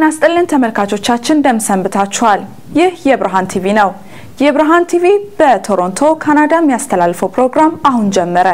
ይስጥልን ተመልካቾቻችን እንደምሰንብታችኋል። ይህ የብርሃን ቲቪ ነው። የብርሃን ቲቪ በቶሮንቶ ካናዳ የሚያስተላልፈው ፕሮግራም አሁን ጀመረ።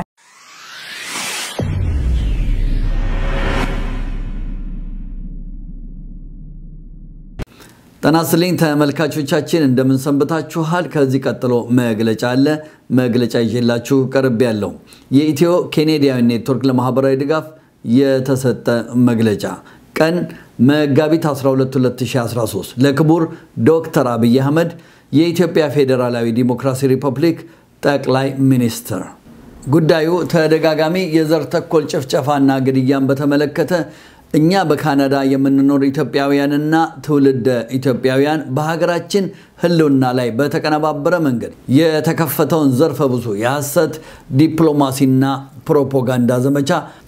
ጤና ይስጥልኝ ተመልካቾቻችን እንደምንሰንብታችኋል። ከዚህ ቀጥሎ መግለጫ አለ። መግለጫ ይዤላችሁ ቀርብ ያለው የኢትዮ ኬኔዲያዊ ኔትወርክ ለማህበራዊ ድጋፍ የተሰጠ መግለጫ ቀን መጋቢት 12 2013 ለክቡር ዶክተር አብይ አህመድ የኢትዮጵያ ፌዴራላዊ ዲሞክራሲ ሪፐብሊክ ጠቅላይ ሚኒስትር ጉዳዩ ተደጋጋሚ የዘር ተኮር ጭፍጨፋና ግድያን በተመለከተ እኛ በካናዳ የምንኖር ኢትዮጵያውያንና ትውልደ ኢትዮጵያውያን በሀገራችን ሕልውና ላይ በተቀነባበረ መንገድ የተከፈተውን ዘርፈ ብዙ የሐሰት ዲፕሎማሲና ፕሮፓጋንዳ ዘመቻ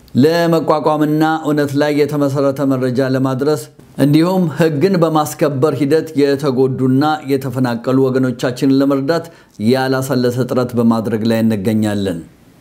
ለመቋቋምና እውነት ላይ የተመሰረተ መረጃ ለማድረስ እንዲሁም ሕግን በማስከበር ሂደት የተጎዱና የተፈናቀሉ ወገኖቻችንን ለመርዳት ያላሰለሰ ጥረት በማድረግ ላይ እንገኛለን።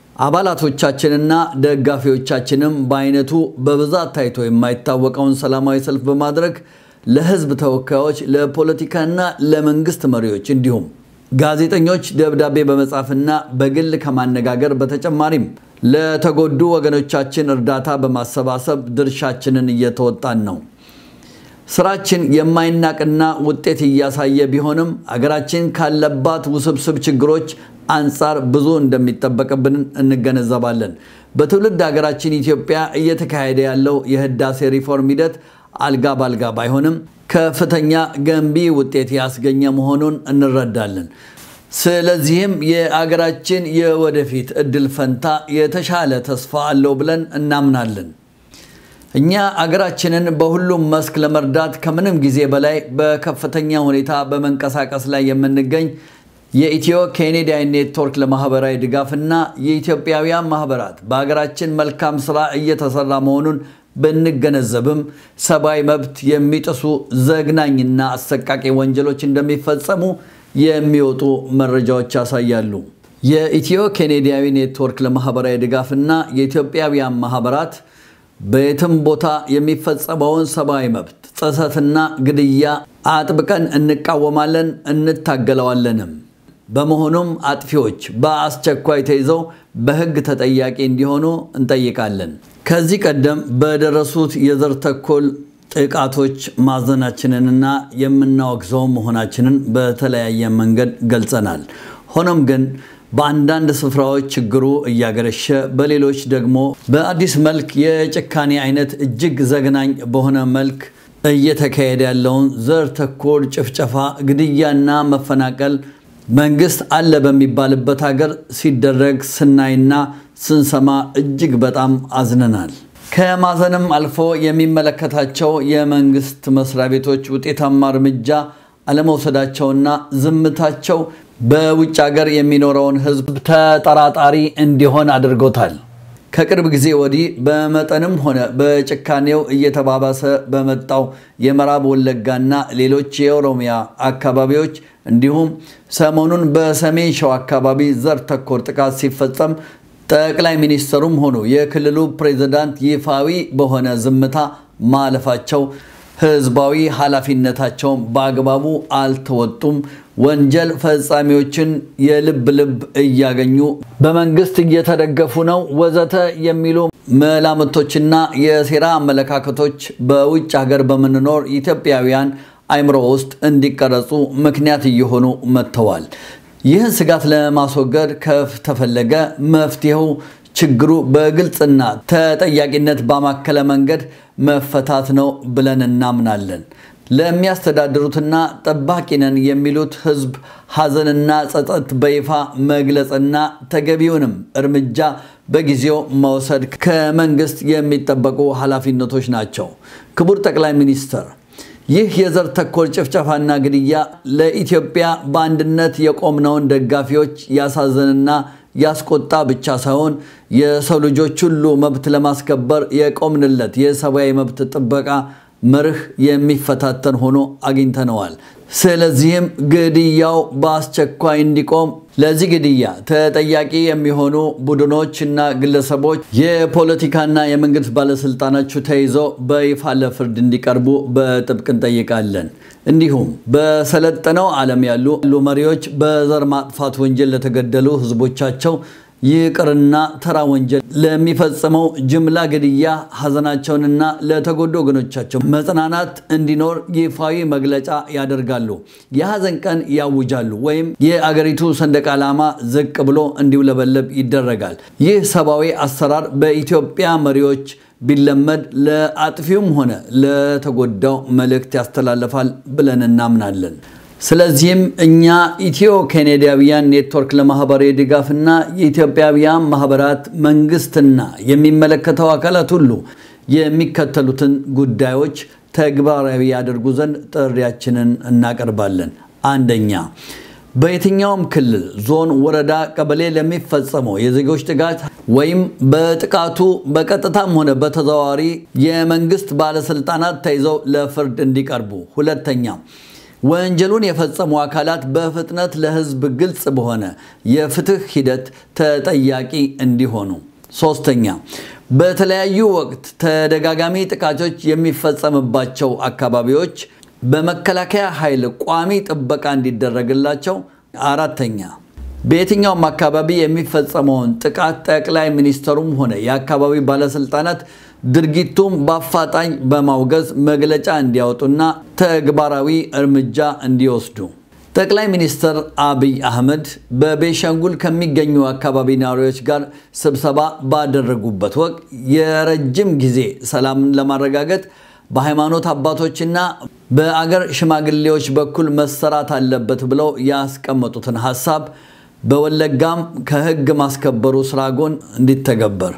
አባላቶቻችንና ደጋፊዎቻችንም በአይነቱ በብዛት ታይቶ የማይታወቀውን ሰላማዊ ሰልፍ በማድረግ ለህዝብ ተወካዮች፣ ለፖለቲካና ለመንግስት መሪዎች እንዲሁም ጋዜጠኞች ደብዳቤ በመጻፍና በግል ከማነጋገር በተጨማሪም ለተጎዱ ወገኖቻችን እርዳታ በማሰባሰብ ድርሻችንን እየተወጣን ነው። ስራችን የማይናቅና ውጤት እያሳየ ቢሆንም አገራችን ካለባት ውስብስብ ችግሮች አንጻር ብዙ እንደሚጠበቅብን እንገነዘባለን። በትውልድ ሀገራችን ኢትዮጵያ እየተካሄደ ያለው የህዳሴ ሪፎርም ሂደት አልጋ ባልጋ ባይሆንም ከፍተኛ ገንቢ ውጤት ያስገኘ መሆኑን እንረዳለን። ስለዚህም የአገራችን የወደፊት እድል ፈንታ የተሻለ ተስፋ አለው ብለን እናምናለን። እኛ አገራችንን በሁሉም መስክ ለመርዳት ከምንም ጊዜ በላይ በከፍተኛ ሁኔታ በመንቀሳቀስ ላይ የምንገኝ የኢትዮ ኬኔዲያን ኔትወርክ ለማህበራዊ ድጋፍና የኢትዮጵያውያን ማህበራት በሀገራችን መልካም ስራ እየተሰራ መሆኑን ብንገነዘብም ሰብአዊ መብት የሚጥሱ ዘግናኝና አሰቃቂ ወንጀሎች እንደሚፈጸሙ የሚወጡ መረጃዎች ያሳያሉ። የኢትዮ ኬኔዲያዊ ኔትወርክ ለማህበራዊ ድጋፍና የኢትዮጵያውያን ማህበራት በየትም ቦታ የሚፈጸመውን ሰብአዊ መብት ጥሰትና ግድያ አጥብቀን እንቃወማለን፣ እንታገለዋለንም። በመሆኑም አጥፊዎች በአስቸኳይ ተይዘው በሕግ ተጠያቂ እንዲሆኑ እንጠይቃለን። ከዚህ ቀደም በደረሱት የዘር ተኮር ጥቃቶች ማዘናችንንና የምናወግዘው መሆናችንን በተለያየ መንገድ ገልጸናል። ሆኖም ግን በአንዳንድ ስፍራዎች ችግሩ እያገረሸ በሌሎች ደግሞ በአዲስ መልክ የጭካኔ አይነት እጅግ ዘግናኝ በሆነ መልክ እየተካሄደ ያለውን ዘር ተኮር ጭፍጨፋ፣ ግድያና መፈናቀል መንግስት አለ በሚባልበት ሀገር ሲደረግ ስናይና ስንሰማ እጅግ በጣም አዝነናል። ከማዘንም አልፎ የሚመለከታቸው የመንግስት መስሪያ ቤቶች ውጤታማ እርምጃ አለመውሰዳቸውና ዝምታቸው በውጭ ሀገር የሚኖረውን ሕዝብ ተጠራጣሪ እንዲሆን አድርጎታል። ከቅርብ ጊዜ ወዲህ በመጠንም ሆነ በጭካኔው እየተባባሰ በመጣው የምዕራብ ወለጋና ሌሎች የኦሮሚያ አካባቢዎች እንዲሁም ሰሞኑን በሰሜን ሸዋ አካባቢ ዘር ተኮር ጥቃት ሲፈጸም ጠቅላይ ሚኒስትሩም ሆኑ የክልሉ ፕሬዝዳንት ይፋዊ በሆነ ዝምታ ማለፋቸው ህዝባዊ ኃላፊነታቸውን በአግባቡ አልተወጡም፣ ወንጀል ፈጻሚዎችን የልብ ልብ እያገኙ በመንግስት እየተደገፉ ነው፣ ወዘተ የሚሉ መላምቶችና የሴራ አመለካከቶች በውጭ ሀገር በምንኖር ኢትዮጵያውያን አይምሮ ውስጥ እንዲቀረጹ ምክንያት እየሆኑ መጥተዋል። ይህን ስጋት ለማስወገድ ከተፈለገ መፍትሄው ችግሩ በግልጽና ተጠያቂነት ባማከለ መንገድ መፈታት ነው ብለን እናምናለን። ለሚያስተዳድሩትና ጠባቂ ነን የሚሉት ህዝብ ሐዘንና ጸጸት በይፋ መግለጽና ተገቢውንም እርምጃ በጊዜው መውሰድ ከመንግስት የሚጠበቁ ኃላፊነቶች ናቸው። ክቡር ጠቅላይ ሚኒስትር ይህ የዘር ተኮር ጭፍጨፋና ግድያ ለኢትዮጵያ በአንድነት የቆምነውን ደጋፊዎች ያሳዘንና ያስቆጣ ብቻ ሳይሆን የሰው ልጆች ሁሉ መብት ለማስከበር የቆምንለት የሰብአዊ መብት ጥበቃ መርህ የሚፈታተን ሆኖ አግኝተነዋል። ስለዚህም ግድያው በአስቸኳይ እንዲቆም ለዚህ ግድያ ተጠያቂ የሚሆኑ ቡድኖች እና ግለሰቦች የፖለቲካና የመንግስት ባለስልጣናችሁ ተይዘው በይፋ ለፍርድ እንዲቀርቡ በጥብቅ እንጠይቃለን። እንዲሁም በሰለጠነው ዓለም ያሉ መሪዎች በዘር ማጥፋት ወንጀል ለተገደሉ ህዝቦቻቸው ይቅርና ተራ ወንጀል ለሚፈጽመው ጅምላ ግድያ ሐዘናቸውንና ለተጎዱ ወገኖቻቸው መጽናናት እንዲኖር ይፋዊ መግለጫ ያደርጋሉ። የሐዘን ቀን ያውጃሉ፣ ወይም የአገሪቱ ሰንደቅ ዓላማ ዝቅ ብሎ እንዲውለበለብ ይደረጋል። ይህ ሰብአዊ አሰራር በኢትዮጵያ መሪዎች ቢለመድ ለአጥፊውም ሆነ ለተጎዳው መልእክት ያስተላልፋል ብለን እናምናለን። ስለዚህም እኛ ኢትዮ ኬኔዲያውያን ኔትወርክ ለማህበራዊ ድጋፍና የኢትዮጵያውያን ማህበራት መንግስትና የሚመለከተው አካላት ሁሉ የሚከተሉትን ጉዳዮች ተግባራዊ ያደርጉ ዘንድ ጥሪያችንን እናቀርባለን። አንደኛ፣ በየትኛውም ክልል፣ ዞን፣ ወረዳ፣ ቀበሌ ለሚፈጸመው የዜጎች ጥቃት ወይም በጥቃቱ በቀጥታም ሆነ በተዘዋዋሪ የመንግስት ባለስልጣናት ተይዘው ለፍርድ እንዲቀርቡ። ሁለተኛ ወንጀሉን የፈጸሙ አካላት በፍጥነት ለህዝብ ግልጽ በሆነ የፍትህ ሂደት ተጠያቂ እንዲሆኑ። ሶስተኛ በተለያዩ ወቅት ተደጋጋሚ ጥቃቶች የሚፈጸምባቸው አካባቢዎች በመከላከያ ኃይል ቋሚ ጥበቃ እንዲደረግላቸው። አራተኛ በየትኛውም አካባቢ የሚፈጸመውን ጥቃት ጠቅላይ ሚኒስትሩም ሆነ የአካባቢ ባለስልጣናት ድርጊቱም በአፋጣኝ በማውገዝ መግለጫ እንዲያወጡና ተግባራዊ እርምጃ እንዲወስዱ። ጠቅላይ ሚኒስትር አብይ አህመድ በቤሻንጉል ከሚገኙ አካባቢ ነዋሪዎች ጋር ስብሰባ ባደረጉበት ወቅት የረጅም ጊዜ ሰላምን ለማረጋገጥ በሃይማኖት አባቶችና በአገር ሽማግሌዎች በኩል መሰራት አለበት ብለው ያስቀመጡትን ሀሳብ በወለጋም ከህግ ማስከበሩ ስራ ጎን እንዲተገበር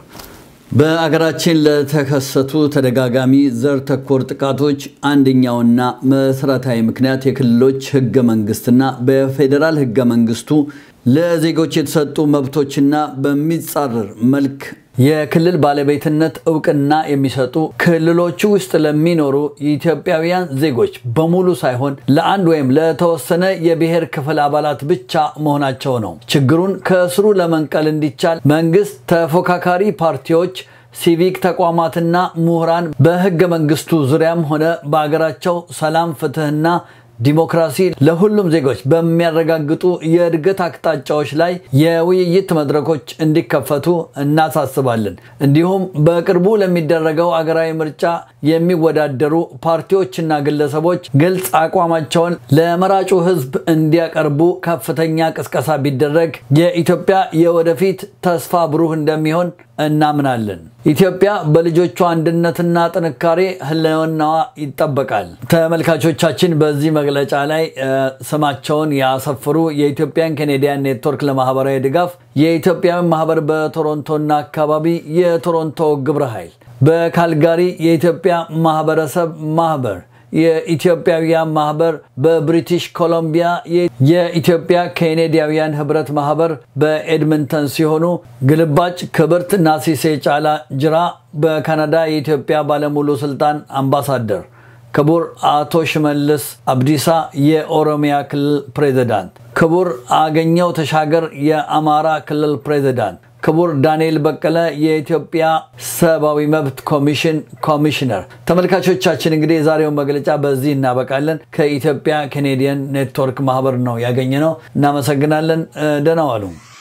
በአገራችን ለተከሰቱ ተደጋጋሚ ዘር ተኮር ጥቃቶች አንደኛውና መሰረታዊ ምክንያት የክልሎች ህገ መንግስትና በፌዴራል ህገ መንግስቱ ለዜጎች የተሰጡ መብቶችና በሚጻረር መልክ የክልል ባለቤትነት እውቅና የሚሰጡ ክልሎቹ ውስጥ ለሚኖሩ ኢትዮጵያውያን ዜጎች በሙሉ ሳይሆን ለአንድ ወይም ለተወሰነ የብሔር ክፍል አባላት ብቻ መሆናቸው ነው። ችግሩን ከስሩ ለመንቀል እንዲቻል መንግስት፣ ተፎካካሪ ፓርቲዎች፣ ሲቪክ ተቋማትና ምሁራን በህገ መንግስቱ ዙሪያም ሆነ በአገራቸው ሰላም፣ ፍትህና ዲሞክራሲ ለሁሉም ዜጎች በሚያረጋግጡ የእድገት አቅጣጫዎች ላይ የውይይት መድረኮች እንዲከፈቱ እናሳስባለን። እንዲሁም በቅርቡ ለሚደረገው አገራዊ ምርጫ የሚወዳደሩ ፓርቲዎችና ግለሰቦች ግልጽ አቋማቸውን ለመራጩ ህዝብ እንዲያቀርቡ ከፍተኛ ቅስቀሳ ቢደረግ የኢትዮጵያ የወደፊት ተስፋ ብሩህ እንደሚሆን እናምናለን። ኢትዮጵያ በልጆቿ አንድነትና ጥንካሬ ህልውናዋ ይጠበቃል። ተመልካቾቻችን በዚህ መግለጫ ላይ ስማቸውን ያሰፍሩ የኢትዮጵያን ኬኔዲያን ኔትወርክ ለማህበራዊ ድጋፍ፣ የኢትዮጵያውያን ማህበር በቶሮንቶና አካባቢ የቶሮንቶ ግብረ ኃይል፣ በካልጋሪ የኢትዮጵያ ማህበረሰብ ማህበር የኢትዮጵያውያን ማህበር በብሪቲሽ ኮሎምቢያ የኢትዮጵያ ኬኔዲያውያን ህብረት ማህበር በኤድመንተን ሲሆኑ ግልባጭ ክብርት ናሲሴ ጫላ ጅራ በካናዳ የኢትዮጵያ ባለሙሉ ስልጣን አምባሳደር፣ ክቡር አቶ ሽመልስ አብዲሳ የኦሮሚያ ክልል ፕሬዚዳንት፣ ክቡር አገኘው ተሻገር የአማራ ክልል ፕሬዚዳንት ክቡር ዳንኤል በቀለ የኢትዮጵያ ሰብአዊ መብት ኮሚሽን ኮሚሽነር። ተመልካቾቻችን እንግዲህ የዛሬውን መግለጫ በዚህ እናበቃለን። ከኢትዮጵያ ኬኔዲያን ኔትወርክ ማህበር ነው ያገኘ ነው። እናመሰግናለን። ደህና ዋሉ።